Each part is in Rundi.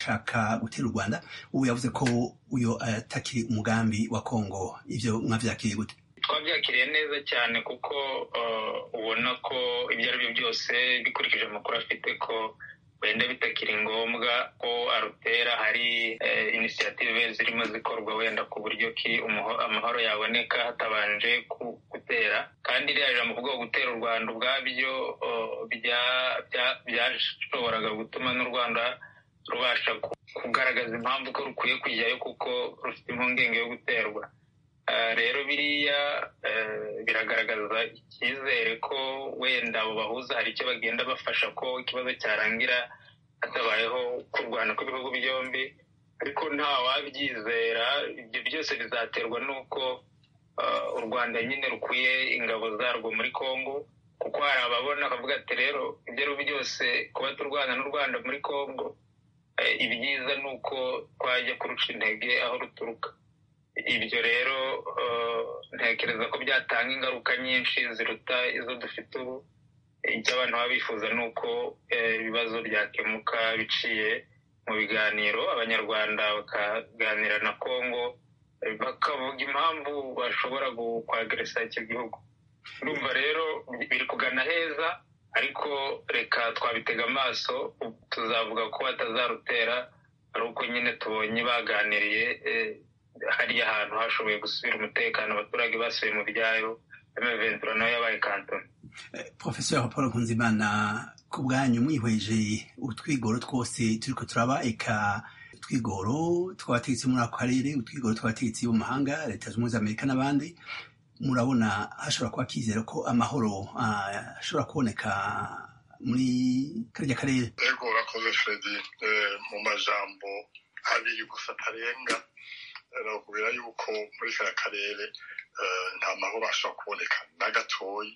shaka gutera u rwanda ubu yavuze ko uyo atakiri umugambi wa kongo ivyo mwavyakiriye gute twabyakiriye neza cyane kuko ubona ko ibyo ari byo byose bikurikije amakuru afite ko wenda bitakiri ngombwa ko arutera hari inisiyative zirimo zikorwa wenda ku buryo ki amahoro yaboneka hatabanje gutera kandi iriya jambo kuvuga gutera u rwanda ubwabyo byashoboraga gutuma n'u rwanda rubasha kugaragaza impamvu ko rukwiye kujyayo kuko rufite impungenge yo guterwa rero biriya biragaragaza icyizere ko wenda abo bahuza hari icyo bagenda bafasha ko ikibazo cyarangira hatabayeho kurwana kw'ibihugu byombi ariko nta wabyizera ibyo byose bizaterwa n'uko u rwanda nyine rukwiye ingabo zarwo muri congo kuko hari ababona bakavuga ati rero ibyo ari byo byose kuba turwana n'u rwanda muri congo ibyiza ni uko twajya kurusha intege aho ruturuka ibyo rero ntekereza ko byatanga ingaruka nyinshi ziruta izo dufite ubu icyo abantu baba bifuza ni uko ibibazo byakemuka biciye mu biganiro abanyarwanda bakaganira na congo bakavuga impamvu bashobora kwageresa icyo gihugu urumva rero biri kugana heza ariko reka twabitega amaso tuzavuga ko batazarutera ari uko nyine tubonye baganiriye hariya hantu hashoboye gusubira umutekano abaturage basubiye mu byayo emeventura nayo yabaye kantoni profesor paul nkunzimana ku bwanyu mwihweje utwigoro twose turiko turaba eka utwigoro tw'abategetsi muri ako karere utwigoro tw'abategetsi bo mu mahanga leta zunze ubumwe za amerika n'abandi murabona hashobora kuba kizera ko amahoro ashobora kuboneka muri karya karere ego urakoze fredi mu majambo abiri gusa atarenga nakubwira yuko muri kariya karere nta mahoro ashobora kuboneka na gatoyi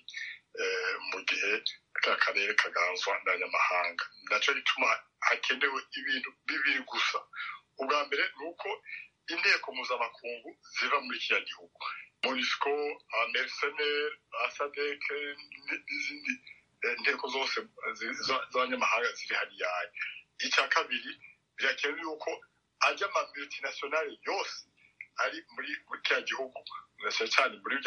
mu gihe kariya karere kaganzwa n'abanyamahanga nacyo gituma hakenewe ibintu bibiri gusa ubwa mbere ni uko inteko mpuzamakungu ziva muri kiriya gihugu monisco amerseneri asadeke n'izindi inteko zose z'abanyamahanga ziri hariya icya kabiri birakenewe yuko ajya ama multinationale yose ari muri kiriya gihugu cyane cyane muri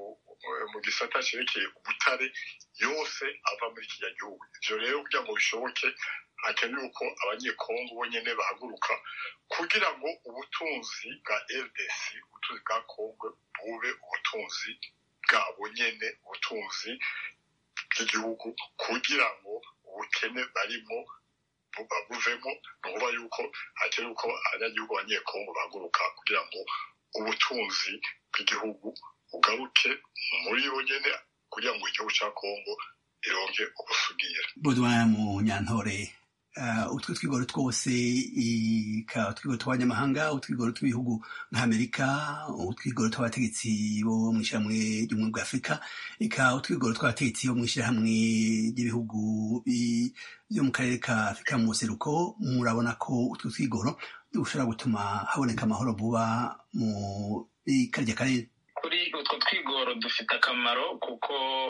mu gisata cyerekeye ubutare yose ava muri kiriya gihugu ibyo rero kugira ngo bishoboke hakenewe ko abanyekongo bonyine bahaguruka kugira ngo ubutunzi bwa rdc ubutunzi bwa kongo bube ubutunzi bwabo nyine ubutunzi bw'igihugu kugira ngo ubukene barimo buvemo ni ukuvuga yuko hakenewe ko abanyagihugu abanyekongo bahaguruka kugira ngo ubutunzi bw'igihugu bugaruke muri bo nyine kugira ngo igihugu cya kongo ironge ubusugire budwaya mu nyantore utwo twigoro twose utwigoro tw'abanyamahanga utwigoro tw'ibihugu nk'amerika utwigoro tw'abategetsi bo mu ishyirahamwe ry'ubumwe bwa afurika eka utwigoro tw'abategetsi bo mu ishyirahamwe ry'ibihugu byo mu karere ka afurika mu buseruko murabona ko utwo twigoro dushobora gutuma haboneka amahoro vuba mu karya karere kuri utwo twigoro dufite akamaro kuko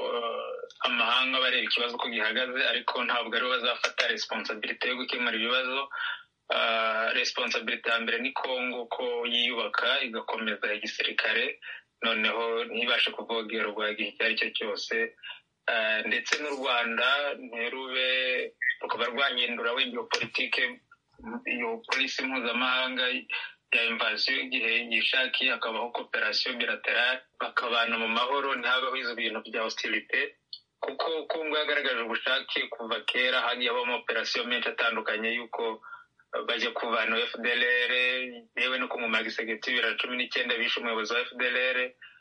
amahanga bareba ikibazo uko gihagaze ariko ntabwo aribo bazafata responsabilite yo gukemura ibibazo responsabilite ya mbere ni kongo ko yiyubaka igakomeza igisirikare noneho ntibashe kuvogerwa igihe icyo ari cyo cyose ndetse n'u rwanda ntirube rukaba rwahindura wenda iyo politike iyo polisi mpuzamahanga ya invasiyo igihe yishakiye hakabaho kooperasiyo bilaterale bakabana mu mahoro ntihabeho izo bintu bya hostilite kuko kongo yagaragaje ubushake kuva kera hagiye habamo operasiyo menshi atandukanye y'uko bajya kuvana fdlr yewe no kumumara igisegeti bibiri na cumi n'icyenda bishe umuyobozi wa fdlr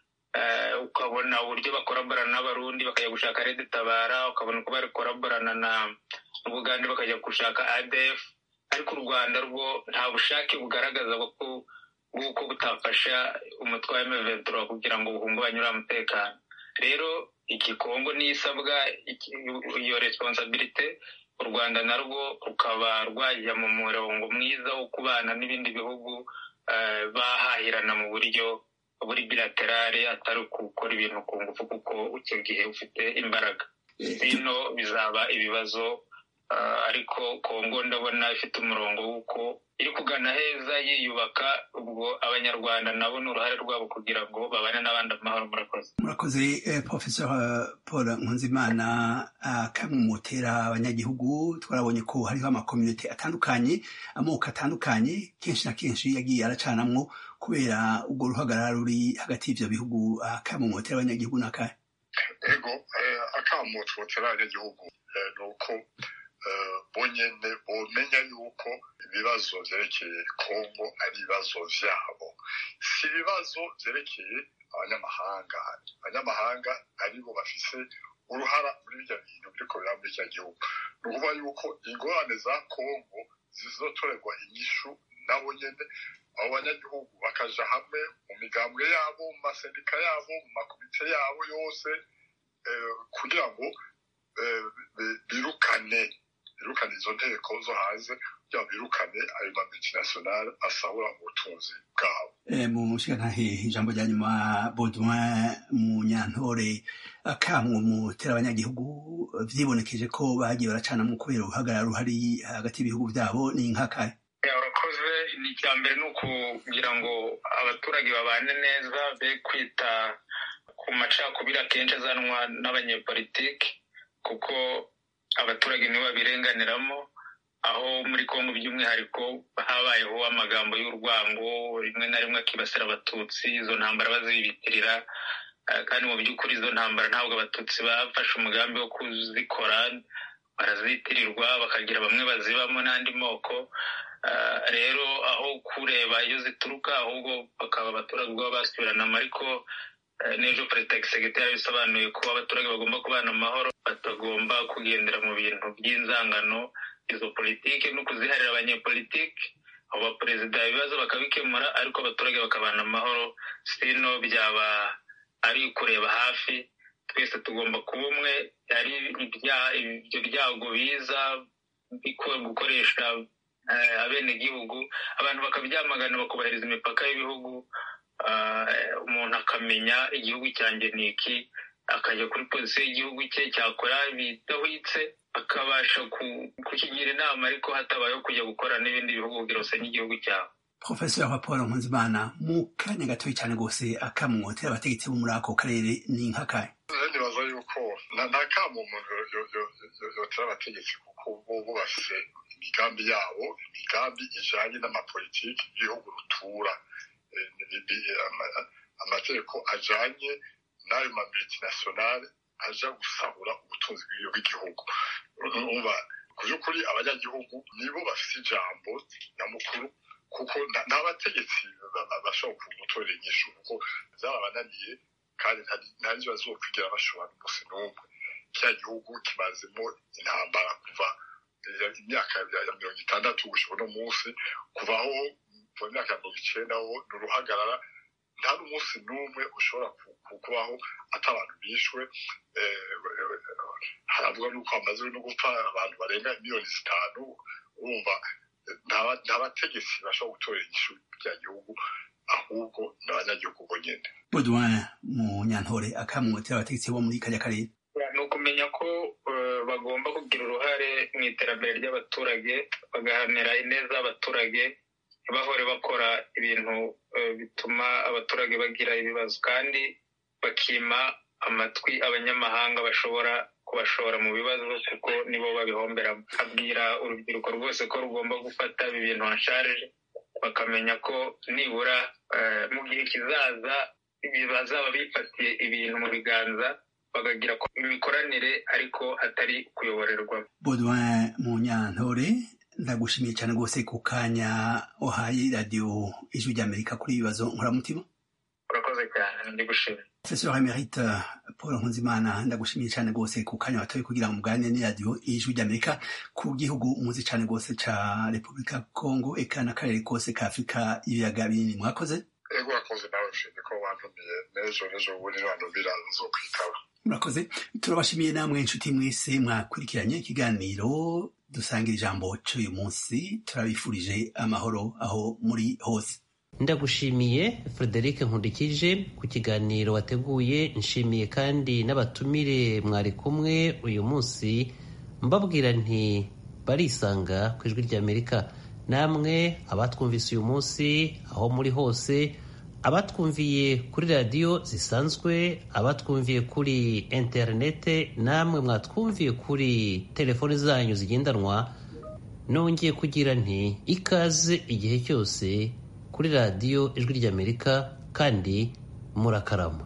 ukabona uburyo bakoraborana n'abarundi bakajya gushaka redi tabara ukabona uko bari koraborana na bugande bakajya gushaka adf ariko u rwanda rwo nta bushake bugaragaza bw'uko butafasha umutwe wa emeventura kugira ngo buhungabanye uriya mutekano rero igikongo nisabwa iyo responsabilite u rwanda narwo rukaba rwajya mu murongo mwiza wo kubana n'ibindi bihugu bahahirana mu buryo buri bilaterale atari gukora ibintu ku ngufu kuko icyo gihe ufite imbaraga bino bizaba ibibazo ariko kongo ndabona ifite umurongo w'uko kugana heza yiyubaka ubwo abanyarwanda nabo ni uruhare rwabo kugira ngo babane n'abandi amahoro murakoze murakoze professor paul nkunzimana kamwe mutera abanyagihugu twarabonye ko hariho amakominote atandukanye amoko atandukanye kenshi na kenshi yagiye aracanamwo kubera ubwo ruhagarara ruri hagati y'ivyo bihugu kamwe mutera abanyagihugu n'akahe ego akamo twotera abanyagihugu ni uko bonyene bomenya yuko ibibazo vyerekeye kongo ari ibibazo vyabo si ibibazo vyerekeye abanyamahanga abanyamahanga aribo bafise uruhara muri birya bintu biriko biraba muri kiriya gihugu ni ukuvuga yuko ingorane za kongo zizotorerwa inyishu nabo nyene abo banyagihugu bakaja hamwe mu migambwe yabo mu masendika yabo mu makomite yabo yose kugira ngo birukane birukane izo nteko zo hanze kugira ngo birukane ayo ma multinationale asahura ubutunzi bwabo mu mushikantahe ijambo rya nyuma baudouin munyantore akamwe mutera abanyagihugu vyibonekeje ko bagiye baracanamwo kubera uruhagarara ruhari hagati y'ibihugu vyabo ni nkakahe urakoze ni icya mbere ni ukugira ngo abaturage babane neza be kwita ku macakubiri akenshi azanwa n'abanyepolitiki kuko abaturage nibo babirenganiramo aho muri kongo by'umwihariko habayeho amagambo y'urwango rimwe na rimwe akibasira abatutsi izo ntambara bazibitirira kandi mu by'ukuri izo ntambara ntabwo abatutsi bafashe umugambi wo kuzikora barazitirirwa bakagira bamwe bazibamo n'andi moko rero aho kureba iyo zituruka ahubwo bakaba abaturage ubwabo basubiranamo ariko n'ejo perezida gisegeti yabisobanuye ko abaturage bagomba kubana amahoro batagomba kugendera mu bintu by'inzangano izo politiki no kuziharira abanyepolitiki abo baperezida ibibazo bakabikemura ariko abaturage bakabana amahoro sino byaba ari kureba hafi twese tugomba kuba umwe ari ibyo byago biza gukoresha abenegihugu abantu bakabyamagana bakubahiriza imipaka y'ibihugu umuntu akamenya igihugu cyanjye ni iki akajya kuri polisi y'igihugu cye cyakora bidahwitse akabasha kukigira inama ariko hatabayeho kujya gukora n'ibindi bihugu kugira usanye igihugu cyawe profesor wa paul nkunzimana mu kanya gatoya cyane rwose akamwotera abategetsi bo muri ako karere ni nk'akahe nibaza yuko nta kamo umuntu yotera abategetsi kuko bo bafise imigambi yabo imigambi ijanye n'amapolitiki y'ibihugu rutura amategeko ajanye n'ayo ma multinationale aja gusahura ubutunzi bw'igihugu umva ku by'ukuri abanyagihugu nibo bafite ijambo nyamukuru kuko nta bategetsi bashobora gutorera inyishu kuko byarabananiye kandi nta nzi bazokwigira bashobora n'umunsi n'umwe kiriya gihugu kimazemo intambara kuva imyaka ya mirongo itandatu gushika uno munsi kuvaho kuva imyaka ya mirongo icenda ho ni uruhagarara nta n'umunsi n'umwe ushobora kubaho ati abantu bishwe haravuga n'uko hamaze no gupfa abantu barenga miliyoni zitanu urumva nta bategetsi bashobora gutorera inyishu rya gihugu ahubwo ni abanyagihugu bonyine baudouin mu nyantore akamwotera abategetsi bo muri kajya karere ni ukumenya ko bagomba kugira uruhare mu iterambere ry'abaturage bagahanira ineza y'abaturage ntibahore bakora ibintu bituma abaturage bagira ibibazo kandi bakima amatwi abanyamahanga bashobora kubashora mu bibazo kuko nibo babihomberamo abwira urubyiruko rwose ko rugomba gufata ibi bintu hasharije bakamenya ko nibura mu gihe kizaza bazaba bifatiye ibintu mu biganza bakagira imikoranire ariko atari kuyoborerwa baudouin mu nyantore ndagushimiye cyane rwose ku kanya wahaye radiyo ijwi ry'amerika kuri ibibazo nkoramutima urakoze cyane ndi gushimira professeur emerite paul nkunzimana ndagushimiye cyane rwose ku kanya watoye kugira ngo muganire n'iradiyo ijwi ry'amerika ku gihugu muzi cyane rwose ca repubulika congo eka n'akarere kose ka afurika ibiyaga binini mwakoze ego wakoze nawe ushimye ko wantumiye n'ejo n'ejo bundi niwantumira nzokwitaba murakoze turabashimiye namwe inshuti mwese mwakurikiranye ikiganiro dusangira ijambo cy'uyu munsi turabifurije amahoro aho muri hose ndagushimiye frederic nkundikije ku kiganiro wateguye nshimiye kandi n'abatumire mwari kumwe uyu munsi mbabwira nti barisanga ku ijwi ry'amerika namwe abatwumvise uyu munsi aho muri hose abatwumviye kuri radiyo zisanzwe abatwumviye kuri interinete namwe mwatwumviye kuri telefoni zanyu zigendanwa nongeye kugira nti ikaze igihe cyose kuri radiyo ijwi ry'amerika kandi murakarama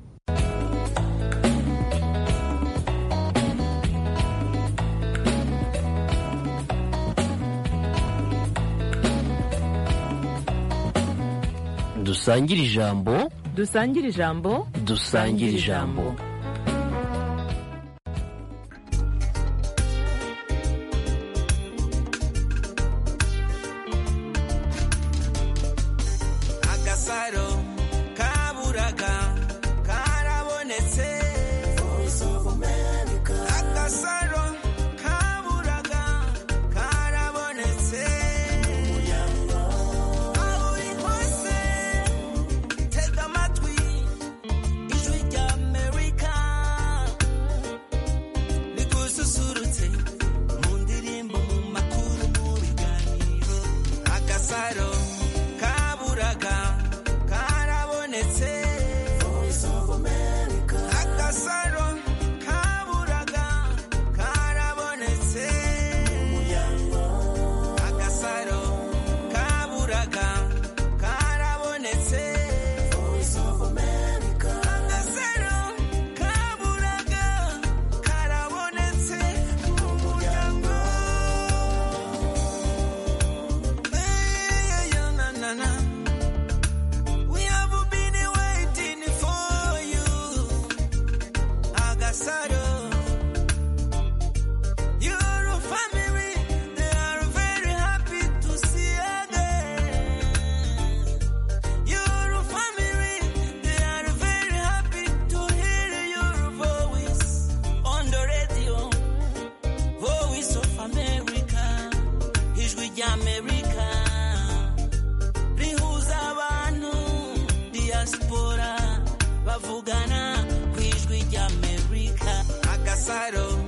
dusangire ijambo dusangire ijambo dusangire ijambo agasaro kaburaga karabonetse agasaro kaburaga karabonetse aho uri hose tega amatwi ijwi rya amerika rigususurutse mu ndirimbo mu makuru mu biganiro agasaro kaburaga karabonetse agasaro kaburaga karabonetse agasaro kaburaga karabonetse agasaro kaburaga karabonetse mu muryango Hey, yeah, na, na, na. We have been waiting for you, Agasaro. Your family, they are very happy to see you again. Your family, they are very happy to hear your voice on the radio. Voice of America, ijwi ry'Amerika rihuza abantu diaspora bavugana ku ijwi ry'Amerika agasaro